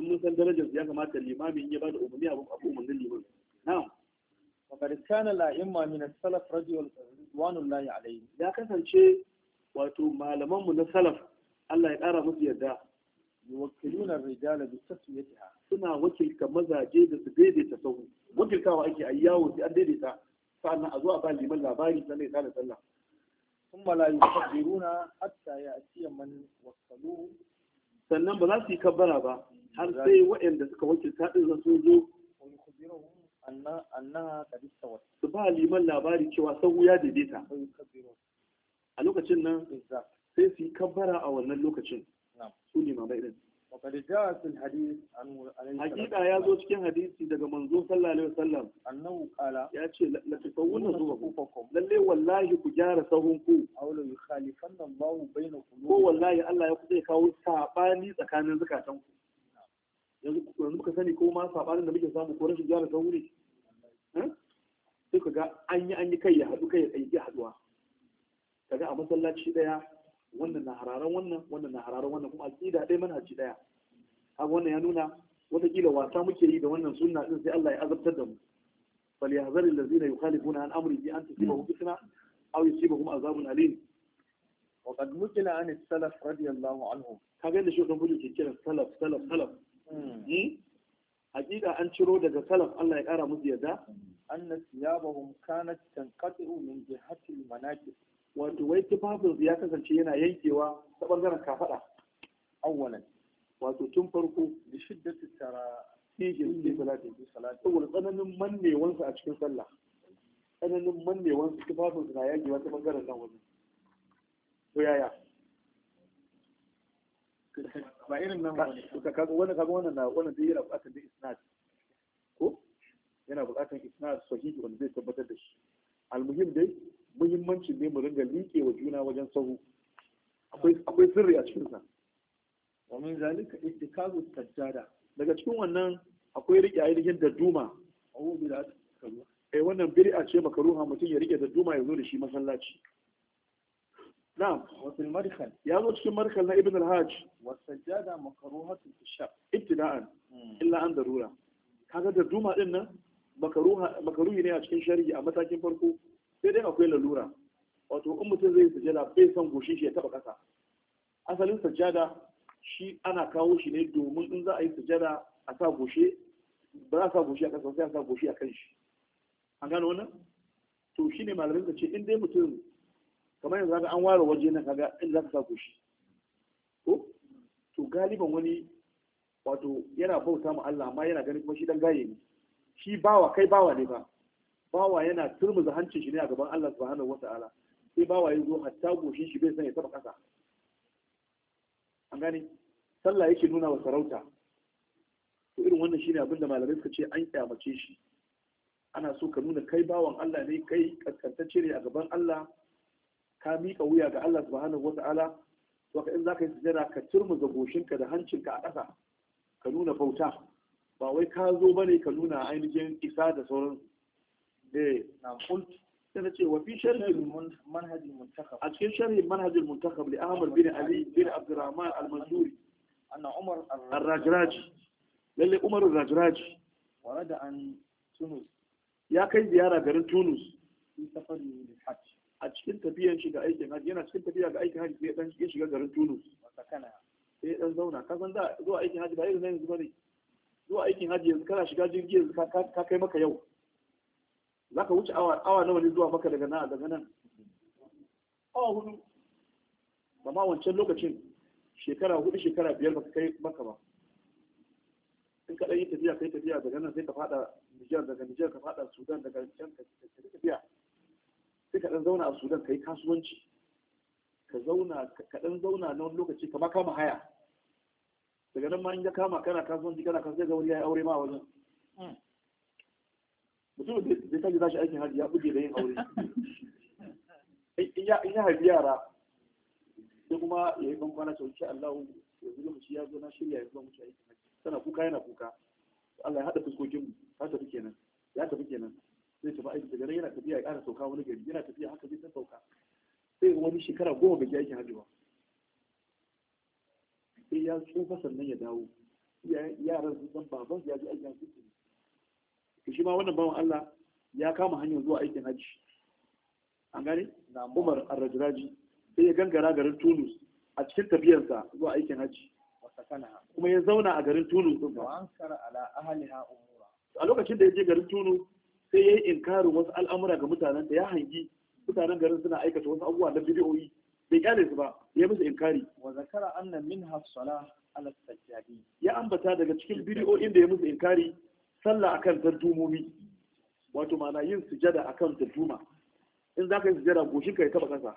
in mun san darajar ya kamata limamin ya bada umarni abu abu umarnin liman na'am وقد كان الأئمة من السلف رضي رضوان الله عليهم ya kasance wato malaman mu na salaf Allah ya ƙara musu yadda يوكلون الرجال بتسويتها suna wakilta mazaje da su daidaita sahu wakiltawa ake a yawo sai an daidaita sa'annan a zo a ba liman labari sannan ya tada sallah ثم لا يكبرون حتى يأتي من وكلوه sannan ba za su yi kabbara ba har sai waɗanda suka wakilta ɗin zan sun zo ويخبرهم أن أنها قد استوت su ba liman labari cewa sahu ya daidaita ويكبرون a lokacin nan بالذات sai su yi kabbara a wannan lokacin نعم su limamai ɗin وقد جاء في الحديث عنه عليه الصلاة hakika ya zo cikin hadisi daga manzo sallallahu alaihi wasallam أنه قال ya ce la tusawwuna zuwa صفوفكم lalle wallahi ku gyara sahun ku أو ليخالفن الله بين ko قلوبكم wallahi Allah ya kusa ya kawo sabani tsakanin zakatan ku yanzu yanzu muka sani ko ma sabanin da muke samu ko rashin gyara sahu ne Eh? sai ka ga an yi an yi kai ya haɗu kai ya kai haɗuwa kaga a masallaci ɗaya wannan na hararan wannan wannan na hararan wannan kuma aqida ɗaya manhaji ɗaya kaga wannan ya nuna wataƙila wasa muke yi da wannan sunna din sai Allah ya azabtar da mu فليحذر الذين يخالفون عن امره ان تصيبهم فتنه او يصيبهم عذاب اليم وقد نقل عن السلف رضي الله عنهم kaga yadda shi fudu ke kiran salaf salaf salaf hmm? hakika an ciro daga salaf Allah ya kara musu yadda أن ثيابهم كانت تنقطع من جهة المناكب wato wai tufafin ya kasance yana yankewa ta bangaren kafada أولا wato tun farko لشدة الترى cikin cikin salati في صلاة saboda tsananin mannewansu a cikin sallah tsananin mannewansu tufafin su na yankewa ta bangaren nan wani to yaya ba irin nan Ka- ba ne ka- kaga wannan kaga wannan na wannan dai yana buƙatar dai isnad ko yana buƙatar isnad sahihi wanda zai tabbatar da shi almuhim dai muhimmancin ne mu ringa liƙe wa juna wajen sahu akwai akwai sirri a cikin sa ومن ذلك اتخاذ السجادة daga cikin wannan akwai rike ainihin dadduma وهو بدعة كبيرة eh wannan bid'a ce makaruha mutum ya rike dadduma ya zo da shi masallaci na'am وفي المدخل ya zo cikin markal na ibn al-hajj والسجادة مكروهة في الشرع ibtida'an illa an darura kaga dadduma din nan makaruha makaruhi ne a cikin shari'i a matakin farko sai dai akwai lalura wato in mutum zai sujada bai son goshin shi ya taba kasa asalin sajada shi ana kawo shi ne domin in za a yi sujada a sa goshe ba za a sa goshe a kasa sai a sa goshe a kan shi an gano wannan to shi ne malamin ka ce in dai mutum kamar yanzu kaga an ware waje nan kaga in za ka sa goshi ko to galiban wani wato yana bauta ma Allah amma yana ganin kuma shi dan gaye ne shi bawa kai bawa ne ba bawa yana turmuza hancin shi ne a gaban Allah subhanahu wata'ala sai bawa ya zo hatta goshin shi bai san ya taba kasa an gane sallah yake nuna wa sarauta to irin wannan shine abin da malamai suka ce an kyamace shi ana so ka nuna kai bawan Allah ne kai kaskantacce ne a gaban Allah ka miƙa wuya ga Allah subhanahu wata'ala to ka in zaka yi sujada ka turmuza goshinka da hancinka a ƙasa ka nuna bauta ba wai ka zo bane ka nuna ainihin isa da sauran eh نعم قلت sai na ce wa fi sharhi منهج المنتخب a cikin sharhi manhaj al-muntakhab li Ahmad bin Ali bin Abdurrahman al-Mansuri أن عمر ar-Rajraji lalle Umar ar-Rajraji ورد عن تونس ya kai ziyara garin Tunus في سفره للحج a cikin tafiyan shi ga aikin hajji yana cikin tafiya ga aikin hajji sai ya dan ya shiga garin Tunus وسكنها sai ya dan zauna ka san da zuwa aikin hajji ba irin na yanzu bane zuwa aikin hajji yanzu kana shiga jirgi yanzu ka ka kai maka yau zaka wuce awa awa nawa ne zuwa maka daga nan daga nan awa hudu ba ma wancan lokacin shekara hudu shekara biyar baka kai maka ba in ka dan yi tafiya kai tafiya daga nan sai ka fada Nijar daga Nijar ka fada Sudan daga can ka ka tafiya sai ka dan zauna a Sudan kai kasuwanci ka zauna ka dan zauna na wani lokaci ka ma kama haya daga nan ma in ya kama kana kasuwanci kana kasuwanci ga wani ya yi aure ma a wajen mutum da zai tashi tashi aikin hajji ya buge da yin aure in ya in ya haifi yara sai kuma ya yi bankwana ta wuce Allah yanzu lokaci ya zo na shirya ya zo mu ci aikin hajji tana kuka yana kuka Allah ya haɗa fuskokin mu ta tafi kenan ya tafi kenan zai tafi aiki daga nan yana tafiya ya ƙara sauka wani gari yana tafiya haka zai ta sauka sai wani shekara goma bai je aikin hajji ba sai ya tsufa sannan ya dawo yaran sun san baban ya ji aikin hajji to shi ma wannan bawan Allah ya kama hanyar zuwa aikin hajji an gane Umar Ar-Rajraji sai ya gangara garin Tunus a cikin tafiyarsa zuwa aikin hajji kuma ya zauna a garin Tunus din wa ankara ala ahliha umura a lokacin da ya je garin Tunus sai ya yi inkarin wasu al'amura ga mutanen da ya hangi mutanen garin suna aikata wasu abubuwa na bidiyoyi bai kyale su ba ya musu inkari wa zakara anna minha salah ala sajjadi ya ambata daga cikin bidiyoyin da ya musu inkari sallah akan tantumomi wato ma'ana yin sujada akan tantuma in za ka yi sujada goshin ka ya taba kasa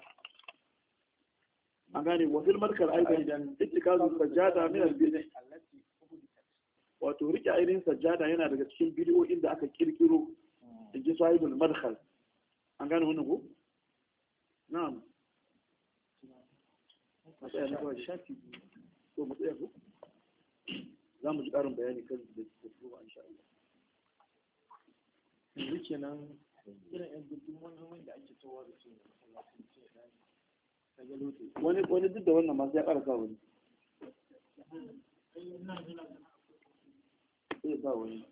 an gane wa fil markal aidan ittikazu sajada min al bid'ah allati uhdithat wato rike ainihin sajada yana daga cikin bidiyoyin da aka kirkiro in ji sahibul madkhal an gane wannan ko na'am a tsaya na kawai shafi ko mu tsaya ko za mu ji ƙarin bayani kan da da kuma insha Allah yanzu kenan irin yan gudun wani da ake towa da su ne masallacin ce da daga lote wani wani duk da wannan masu ya ƙara sa wani sai sa wani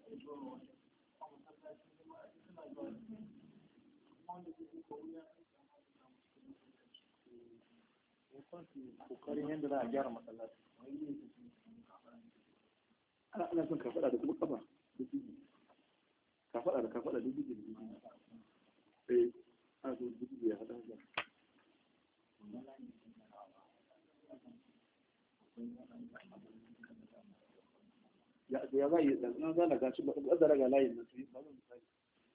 kokarin yadda za a gyara masallaci ana ana son kafaɗa da kuma kafa da jiji kafaɗa da kafaɗa da jiji da jiji eh ana so jiji ya haɗa da ya ya za a yi ɗan na zana gashi ba ɗan da raga layin nan su yi ba zan misali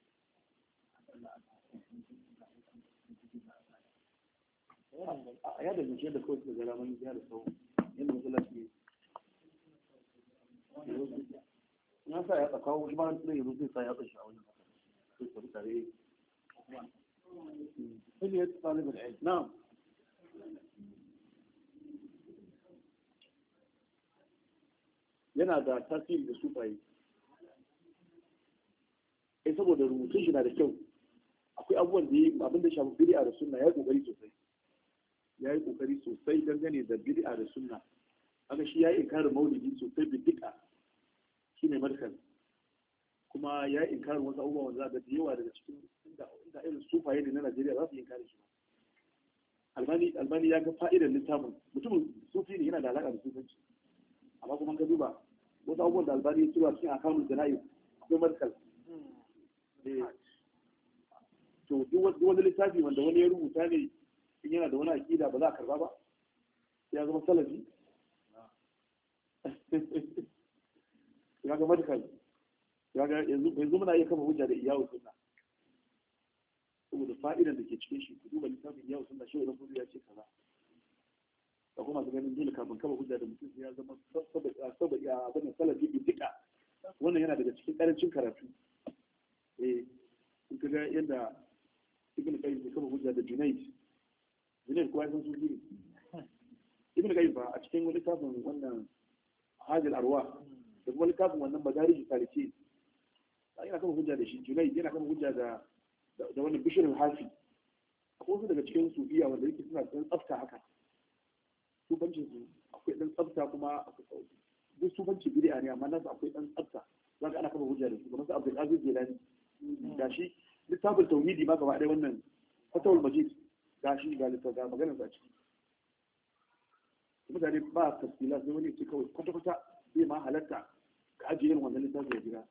a ya da zuciya da kawai suka gara mani ya da sau yadda masallaci ne na sa ya tsakawo shi ma na yanzu zai sa ya tsashi a wani sai su tare Hiliyar talibin ilmi na'am yana da tasiri da sufaye eh saboda rubutun shi na da kyau akwai abubuwan da yi abin da shafi bid'a da sunna ya yi kokari sosai ya yi kokari sosai dangane da bid'a da sunna haka shi ya yi inkarin maulidi sosai bid'a shine markan kuma ya yi inkarin wasu abubuwa wanda za ga da yawa daga cikin inda inda irin sufaye ne na Najeriya za su yi inkarin shi albani albani ya ga fa'idar littafin mutumin sufi ne yana da alaka da sufanci amma kuma ka duba wasu abubuwan da albani ya tura cikin akamun jana'i akwai markal to duk wani littafi wanda wani ya rubuta ne in yana da wani aƙida ba za a karba ba ya zama salafi ya ga markal ya ga yanzu muna iya kama hujja da iyawu sunna saboda fa'idan da ke cikin shi ku duba littafin iyawu sunna shi wani kudu ya ce kaza da kuma su ganin dole kafin kama hujja da mutum sai ya zama saboda ya abin salafi bi dika wannan yana daga cikin karancin karatu eh in ka ga yadda ibn qayyim ya kama hujja da junayd junayd kuwa san sufi ne ibn qayyim ba a cikin wani littafin wannan hajjal arwa da kuma littafin wannan madarij saliki yana kama hujja da shi junayd yana kama hujja da da wannan bishirin hafi akwai wasu daga cikin sufiya wanda yake suna da tsafta haka sufancin su akwai dan tsafta kuma duk sufanci bid'a ne amma nasu akwai dan tsafta za ka ana kama hujja da su kamar su Abdul Aziz Jilani gashi littafin tauhidi ma gaba ɗaya wannan fatawul majid gashi ga littafin ga maganar sa ciki mutane ba tafsila sai wani ce kawai kwata kwata zai ma halatta ka ajiye irin wannan littafin ya gida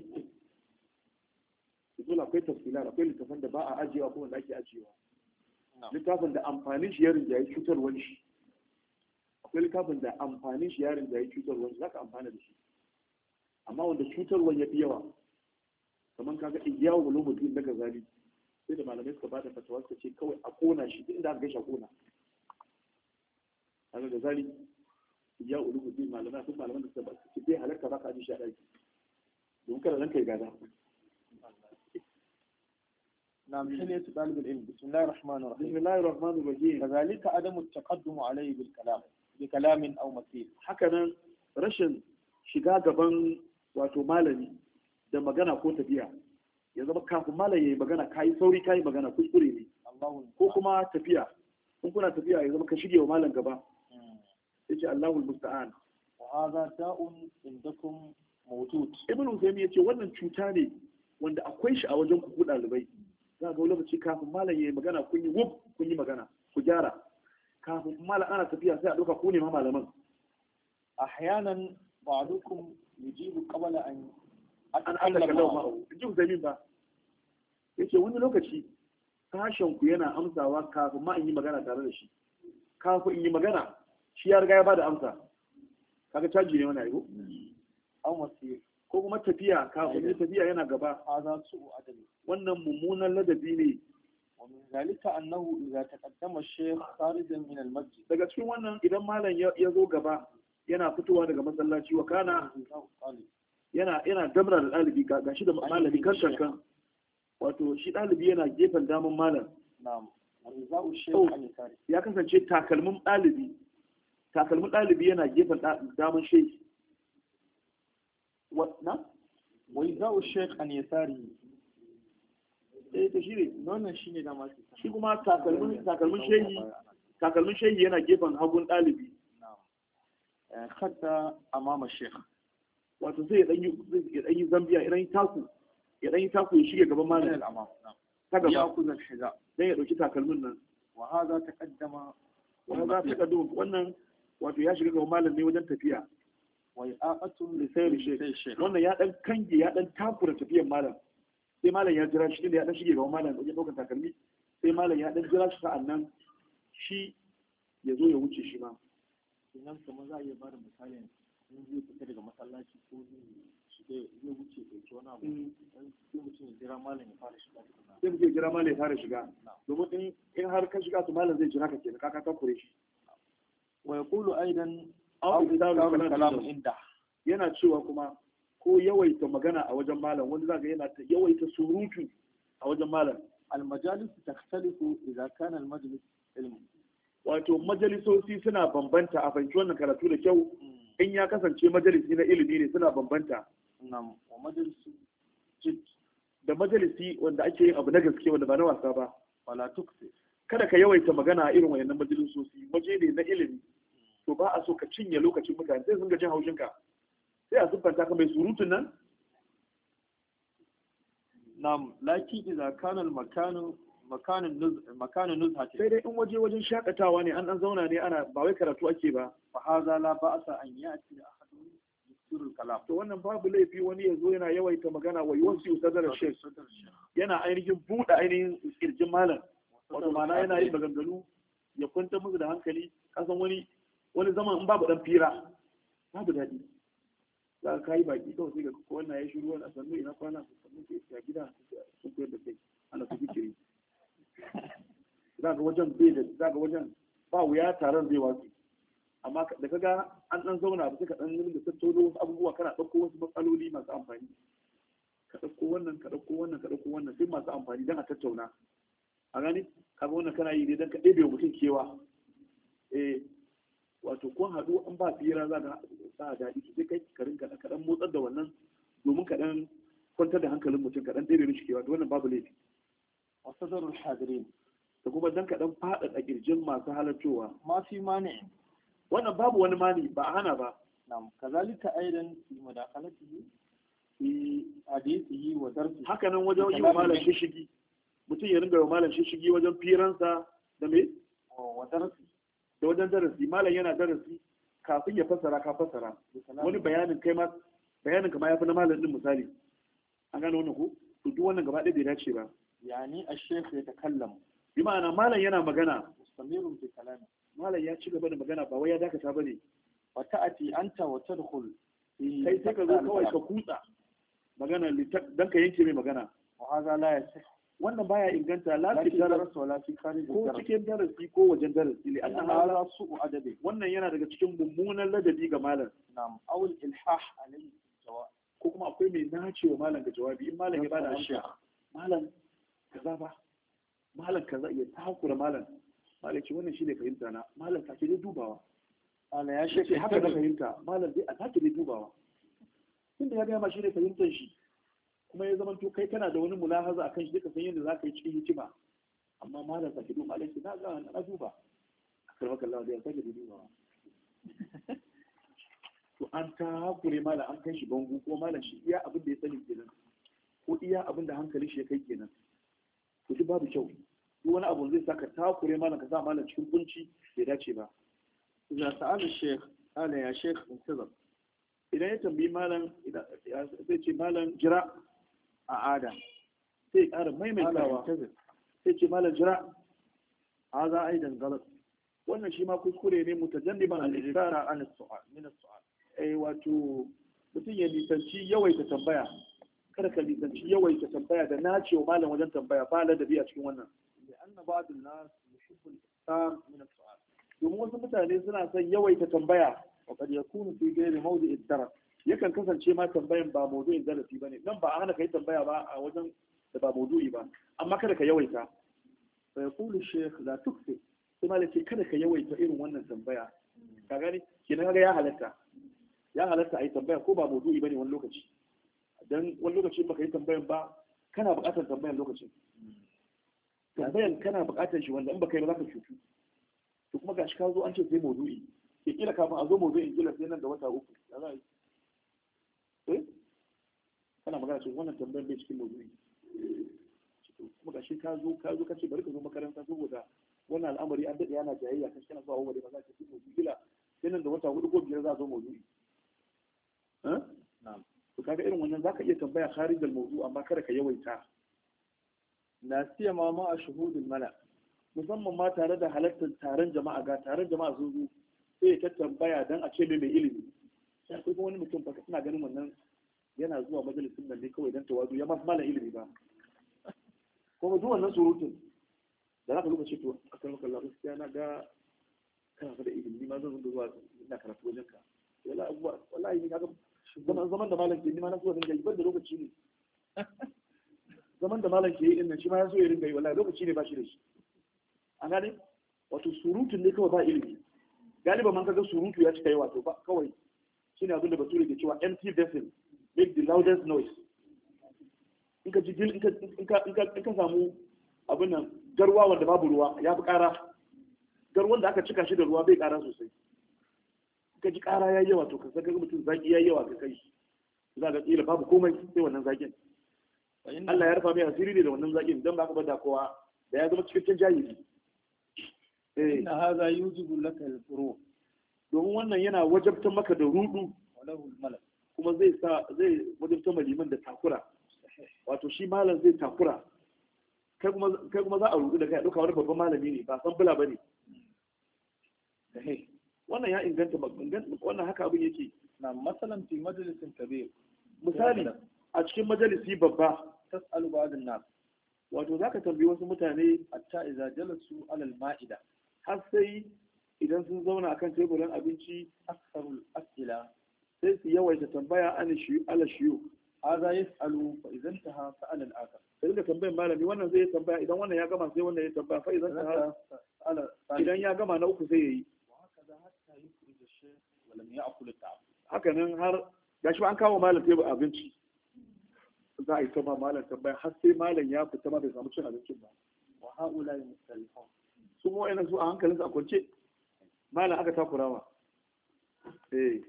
dole akwai tafsila akwai littafin da ba a ajiyewa ko wanda ake ajiyewa littafin da amfanin shi ya rinjaye cutarwar shi akwai littafin da amfanin shi yarin da ya cutarwa za ka amfana da shi amma wanda cutarwa ya fi yawa kamar kaga igiyawa ulumuddin na gazali sai da malamai suka bada fatawa suka ce kawai a kona shi duk inda aka gaishe a kona kaga gazali igiyawa ulumuddin malamai sun malaman da suka ba su bai halarta ba ka aji shi a ɗaki don kada nan kai gada نعم حلية طالب العلم بسم الله الرحمن الرحيم بسم الله الرحمن الرحيم كذلك عدم التقدم عليه بالكلام بكلام أو مثيل hakanan rashin shiga gaban wato malami da magana ko tafiya ya zama kafin malam ya yi magana ka yi sauri ka yi magana kuskure ne الله ko kuma tafiya in kuna tafiya ya zama ka shige wa malam gaba ya ce Allahul musta'an وهذا داء عندكم موجود ibn Usaimi yace wannan cuta ne wanda akwai shi a wajen ku ku dalibai za ga wani lokaci kafin malam yayi magana kun yi wuf kun yi magana ku gyara kafin malam ana tafiya sai a dauka ku ne ma malaman أحيانا بعضكم يجيب قبل أن an Allah أتكلم kallahu معه ma'ahu ji Usaimi ba yace wani lokaci sashen ku yana amsawa kafin ma in yi magana tare da shi kafin in yi magana shi ya riga ya bada amsa kaga caji ne wannan aiko أو مسير ko kuma tafiya kafin yi tafiya yana gaba هذا سوء أدب wannan mummunan ladabi ne ومن ذلك أنه إذا تقدم الشيخ خارجا من المسجد daga cikin wannan idan malam ya ya zo gaba yana fitowa daga masallaci wa kana طالب yana yana damra da ɗalibi ga gashi da malami kan kankan wato shi ɗalibi yana gefen daman malam نعم وإذاء الشيخ أو. عن يساره ya kasance takalmin ɗalibi takalmin ɗalibi yana gefen ɗa- daman shehi wa na وإذاء الشيخ عن يساره eh to shi ne wannan shine da masu shi kuma takalmin takalmin shehi takalmin shehi yana gefen hagun ɗalibi نعم خدت أمام الشيخ wato sai ya ɗan yi ya ɗan yi zambiya ya ɗan yi taku ya ɗan yi taku ya shige gaban من malam الأمام نعم ta gaba يأخذ الحذاء dan ya ɗauki takalmin nan وهذا تقدم wani za ta kadu wannan wato ya shiga gaban malam ne wajen tafiya وإعاقة lisayar shek wannan ya ɗan kange ya ɗan takura tafiyan malam sai malam ya jira shi inda ya ɗan shige gaban malam wajen ɗaukar takalmi sai malam ya ɗan jira shi sa'an nan shi ya zo ya wuce shi ma Idan kamar za a iya bada misali in zai fita daga masallaci ko zai shiga zai wuce ɗauki wani abu dan sai mutum ya jira malam ya fara shiga tukuna sai mutum ya jira malam ya fara shiga domin in in har ka shiga su malam zai jira ka kenan ka ka takure shi ويقول أيضا Aw أو iktaru إكثار kalam الكلام inda. عنده yana cewa kuma ko yawaita magana a wajen malam wanda zaka yana ta yawaita surutu a wajen malam المجالس تختلف إذا كان المجلس علم wato majalisoci suna bambanta a fahimci wannan karatu da kyau in ya kasance majalisi na ilimi ne suna bambanta نعم ومجلس جد da majalisi wanda ake yin abu na gaske wanda ba na wasa ba ولا تكثر kada ka yawaita magana a irin wayannan majalisoci waje ne na ilimi to ba a so ka cinye lokacin mutane sai sun ga jin haushinka sai a siffanta ka mai surutun nan نعم لكن إذا كان المكان مكان النز مكان نزهة sai dai in waje wajen shakatawa ne an dan zauna ne ana ba wai karatu ake ba فهذا لا بأس أن يأتي أحد يكثر الكلام to wannan babu laifi wani ya zo yana yawaita magana wa yawanci sadar shek صدر الشيخ yana ainihin buɗe ainihin kirjin malam wato ma'ana yana yin maganganu ya kwanta musu da hankali kasan wani wani zaman in babu dan fira babu daɗi za ka yi baki kawai sai ga ko wannan ya shiru wani a sannu ina kwana sannu ke ya gida sun koyar da kai ana su fikiri za ga wajen bai da za ga wajen ba wuya taron zai watsi amma da kaga an dan zauna ba sai ka dan rinka tattauno wasu abubuwa kana ɗauko wasu matsaloli masu amfani ka ɗauko wannan ka ɗauko wannan ka ɗauko wannan sai masu amfani don a tattauna a gani kaga wannan kana yi ne don ka ɗebe wa mutum kewa eh wato kun haɗu an ba fira za ka sa daɗi to sai kai ka rinka ka ɗan motsar da wannan domin ka ɗan kwantar da hankalin mutum ka ɗan ɗebe mishi kewa to wannan babu laifi وصدر الحاضرين da kuma dan ka ɗan faɗaɗa ƙirjin masu halartowa ما في مانع wannan babu wani mani ba a hana ba نعم كذلك أيضا في مداخلته في حديثه ودرسه haka nan wajen yi wa malam shishigi mutum ya ringa wa malam shishigi wajen firansa da me ودرسه da wajen darasi malam yana darasi kafin ya fassara ka fassara wani bayanin kai ma bayanin ka ma yafi na malam din misali an gane wannan ko to duk wannan gaba ɗaya bai dace ba يعني الشيخ يتكلم bi ma'ana malam yana magana مستمر في كلامه malam ya ci gaba da magana ba wai ya dakata ba ne وتأتي أنت وتدخل في kai sai ka zo kawai ka kutsa magana dan ka yanke mai magana وهذا لا يصح wannan baya inganta la لا fi في daras درس ولا في خارج ko الدرس cikin darasi ko wajen darasi li لأن anna هذا سوء أدب wannan yana daga cikin mummunan ladabi ga malam نعم أو الإلحاح عليه سواء ko kuma akwai mai nace wa malam ga jawabi in malam ya bada amsa الشيخ malam kaza ba malam kaza ya takura malam malam ce wannan shine fahimta na malam sake dai dubawa قال يا ce شيخ haka na انتبه. fahimta malam dai a sake dai dubawa tunda ya gaya ma shine fahimtar shi kuma ya zama to kai kana da wani mulahaza akan shi duka san yadda zaka yi cikin hikima amma malam sake duba malam ce na ga na duba karba kallah da ya sake dai dubawa to to an ta hakure malam an kai shi bangu ko malam shi iya abin da ya sani kenan ko iya abin da hankali shi ya kai kenan to duk babu kyau duk wani abu zai saka takure malam ka sa malam cikin kunci bai dace ba إذا سأل الشيخ قال يا شيخ انتظر idan ya tambayi malam idan zai ce malam jira أعاد sai ya ƙara قال maimaitawa انتظر sai ce malam jira هذا أيضا غلط wannan shi ma kuskure ne mutajanniban al-iktar الإكثار عن السؤال من السؤال eh wato mutum ya nisanci yawaita tambaya kada ka nisanci yawaita tambaya da nacewa malam wajen tambaya ba ladabi a cikin wannan لأن بعض الناس يحب الإكثار من السؤال domin wasu mutane suna son yawaita tambaya وقد يكون في غير موضع الدرس yakan kasance ma tambayan ba maudu'in darasi bane nan ba a hana kai tambaya ba a wajen da ba maudu'i ba amma kada ka yawaita فيقول الشيخ لا تكثر sai malam ce kada ka yawaita irin wannan tambaya ka gani kenan kaga ya halatta ya halatta a yi tambaya ko ba maudu'i bane wani lokaci dan wani lokaci baka yi tambayan ba kana buƙatar tambayan lokacin tambayan kana buƙatar shi wanda in baka yi ba za ka cutu to kuma gashi ka zo an ce sai maudu'i ke kila kafin a zo maudu'in kila sai nan da wata uku ya za a yi eh kana magana ce wannan tambayan bai cikin maudu'i kuma gashi ka zo ka zo ka ce bari ka zo makaranta saboda wannan al'amari an daɗe yana jayayya kan kana zuwa wani ba za ka fi maudu'i kila sai nan da wata hudu ko biyar za a zo maudu'i eh نعم to kaga irin wannan zaka iya tambaya kharij al-mawdu amma kada ka yawaita لا سيما مع شهود الملأ musamman ma tare da halartar taron jama'a ga taron jama'a sun zo sai ta tambaya dan a ce mai mai ilimi sai akwai kuma wani mutum fa ina ganin wannan yana zuwa majalisin nan ne kawai dan tawazu ya masu malam ilimi ba kuma duk wannan surutun da zaka lokaci to akan maka Allah gaskiya na ga kana fa da ilimi ni ma zan zo zuwa ina karatu wajen ka wallahi abuwa wallahi ni kaga zaman zaman da malam ke ni ma na so dinga yi ban da lokaci ne zaman da malam ke yi din nan shi ma ya so ya dinga yi wallahi lokaci ne ba shi da shi an gane wato surutun ne kawai ba ilimi galiba man kaga surutu ya cika yawa to ba kawai shine abin da bature ke cewa empty vessel make the loudest noise in ka ji in ka in ka in ka in ka samu abin nan garwa wanda babu ruwa ya fi ƙara garwan da aka cika shi da ruwa bai ƙara sosai in ka ji ƙara ya yawa to ka saka mutum zaki ya yawa ka kai za ka kila babu komai sai wannan zakin فإن Allah ya rufa mai asiri ne da wannan zakin dan ba ka bada kowa da ya zama cikakken jahili eh إن هذا يوجب لك الفروع domin wannan yana wajabtar maka da rudu وله الملأ kuma zai sa zai wajabtar ma liman da takura wato shi malam zai takura kai kuma kai kuma za a rudu da kai duka wani babban malami ne ba san bula bane صحيح wannan ya inganta ba- inganta wannan haka abin yake نعم مثلا في مجلس كبير misali a cikin majalisi babba تسأل بعض الناس wato zaka tambayi wasu mutane حتى إذا جلسوا على المائدة har sai idan sun zauna akan teburin abinci أكثر الأسئلة sai su yawaita tambaya an shi ala shiyu هذا يسأل فإذا انتهى سأل الآخر sai dinga tambayin malami wannan zai yi tambaya idan wannan ya gama sai wannan ya tambaya fa idan إذا ta انتهى سأل الثالث idan ya gama na uku sai yayi وهكذا حتى يخرج الشيخ ولم يأكل الطعام haka nan har gashi ba an kawo malam tebur abinci za a yi ta ma malam tambaya har sai malam ya fita ma bai samu cin abincin ba وهؤلاء مختلفون su mu wa'annan su a hankalin su a kwance malam aka takurawa eh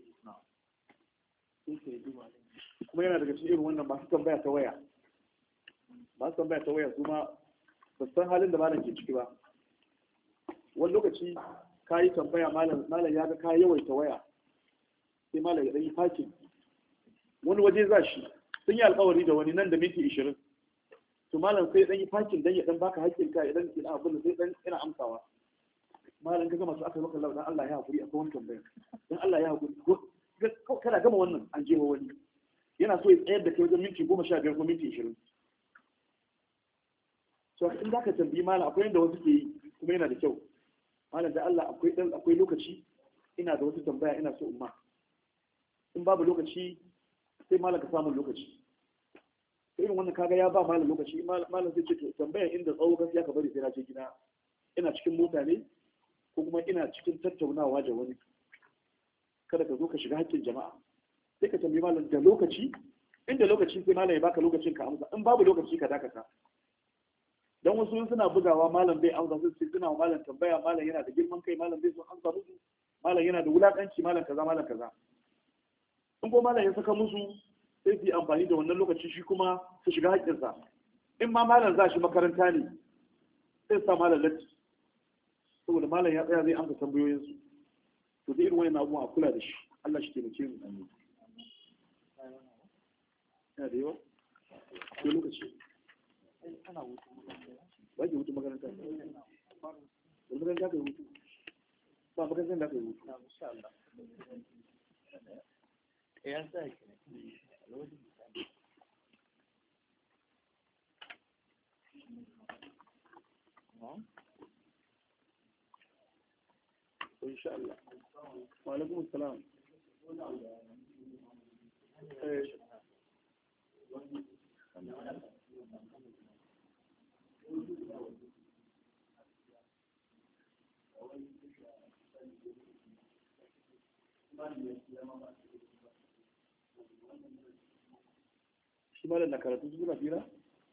كيف يجب عليه kuma yana daga cikin irin wannan masu tambaya ta waya masu tambaya ta waya su ma ba su san halin da malam ke ciki ba wani lokaci ka yi tambaya malam malam ya ga ka yawaita waya sai malam ya ɗan yi fakin wani waje za shi sun yi alkawari da wani nan da minti ishirin to malam sai ɗan yi fakin dan ya ɗan baka haƙƙin ka idan ina abin da sai ɗan ina amsawa malam ka gama su aka maka lau dan Allah ya haƙuri akwai wani tambaya dan Allah ya haƙuri ko kada gama wannan an je wani yana so ya tsayar da kai wajen minti goma sha biyar ko minti ishirin so in za ka tambayi malam akwai yadda wasu ke yi kuma yana da kyau malam da Allah akwai dan akwai lokaci ina da wasu tambaya ina so in ma in babu lokaci sai malam ka samu lokaci sai irin wannan kaga ya ba malam lokaci malam zai ce to tambayan inda tsawo gaskiya ka bari sai na je gida ina cikin mota ne ko kuma ina cikin tattaunawa da wani kada ka zo ka shiga haƙƙin jama'a sai ka tambayi malam da lokaci inda lokaci sai malam ya baka lokacin ka amsa in babu lokaci ka dakata dan wasu suna bugawa malam bai amsa su sai suna malam tambaya malam yana da girman kai malam bai so amsa musu malam yana da wulakanci malam kaza malam kaza in ko malam ya saka musu sai su yi amfani da wannan lokaci shi kuma su shiga haƙƙinsa in ma malam za shi makaranta ne sai su sa malam latti saboda malam ya tsaya zai amsa tambayoyinsu to da irin wani abubuwa a kula da shi Allah shi taimake mu yana da yawa ko lokaci ana hutu ba ke hutu makaranta da makaranta ka yi hutu ba makarantar da ka yi hutu na insha Allah eh an sa ki insha Allah wa alaikum assalam eh shi malam na karatu su suna fira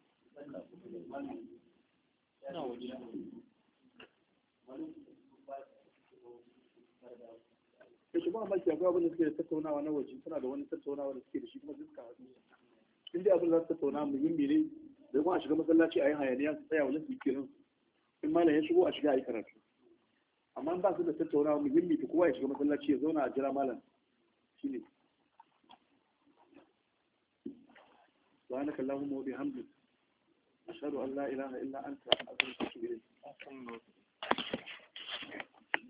ina waje ya shi ba maki akwai abin da suke da tattaunawa na waje suna da wani tattaunawa da suke da shi kuma su suka haɗu in dai abin da za su tattauna muhimmi ne da kuma a shiga masallaci a yi hayaniya su tsaya wajen su yi kiran in malam ya shigo a shiga a yi karatu amma in ba su da tattaunawa muhimmi to kowa ya shiga masallaci ya zauna a jira malam shine سبحانك اللهم وبحمدك أشهد أن لا إله إلا أنت أستغفرك وأتوب إليك